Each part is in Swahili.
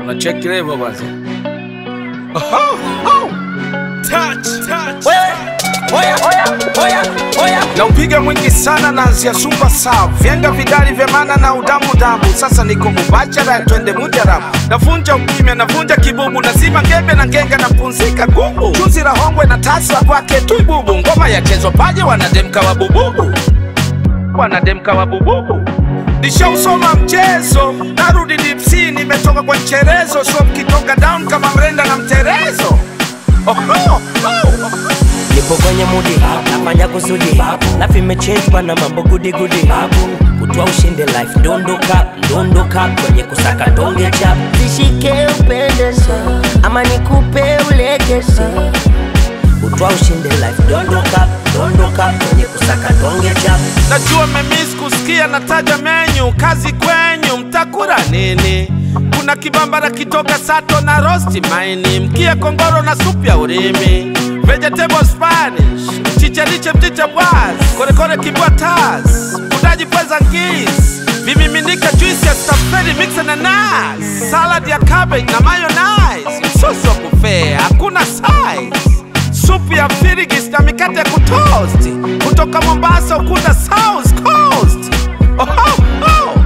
Unacheki level basi. Oho, oh. Touch, touch. Oya, oya, oya, oya. Na upiga mwingi sana naanzia super sav vyenga vidari vya maana na udamu damu sasa niko mubachara twende mujarabu navunja ukimya navunja kibubu nazima ngembe na ngenga napumzika gubu chuzi la hongwe na tasa kwake tuibubu ngoma yachezwa paje wanademka wa bububu wanademka wa bububu nishausoma mchezo narudi dipsi nimetoka kwa mcherezo so mkitoka down kama mrenda na mterezo oh, oh, oh. Nipo kwenye mudi, nafanya kusudi Life imechange na mambo gudi gudi Kutwa ushinde life, dondoka, dondoka Kwenye kusaka donge chap Zishike upendeze ama nikupe ulegeze Kutwa ushinde life, dondoka, dondoka Kwenye kusaka donge chap Najua memis kusikia nataja menyu, kazi kwenyu, mtakula nini? Kuna kibambara kitoka sato na rosti maini, mkia kongoro na supu ya urimi, vegetable spanish, chicheriche mchicha bwaz, korekore kibwa tas, udaji pweza ngis, vimiminika juice ya strawberry mix na nas, salad ya cabbage na mayonnaise, msosi wa buffet, hakuna size supu ya firigis na mikate ya kutoast kutoka Mombasa ukunda South Coast. Oho, oh.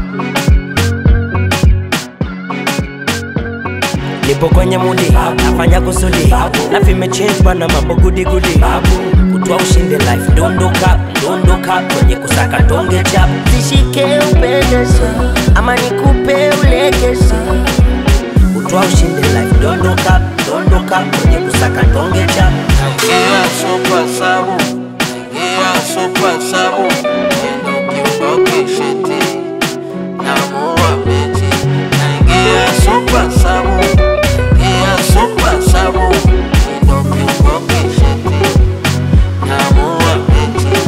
Nipo kwenye mudi, nafanya kusudi Life imechange na mambo gudi gudi Kutwa ushinde life, dondoka, dondoka Kwenye kusaka donge chap Zishike upendeze ama nikupe ulegeze Kutwa ushinde life, dondoka, dondoka Kwenye kusaka donge chap Naingia super sabu, naingia super sabu, neno kiuboke sheti, namua mechi. Naingia super sabu, naingia super sabu, neno kiuboke sheti, namua mechi.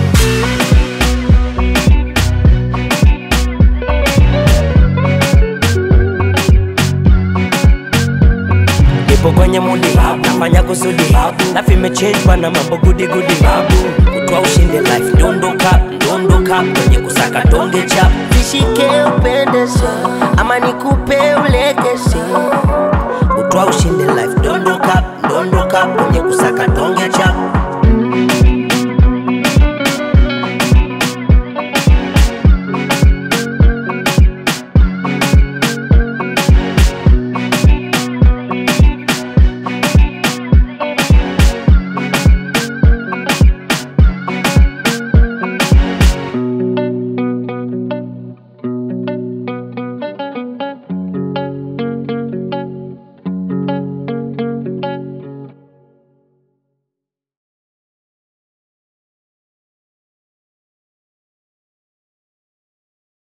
Nipo kwenye mudi, nafanya kusudi Life imechange na mambo gudi gudi Kutwa ushinde life, dondoka, dondoka Kwenye kusaka donge chap Zishike upendeze ama nikupe ulegeze Kutwa ushinde life, dondoka, dondoka Kwenye kusaka donge chap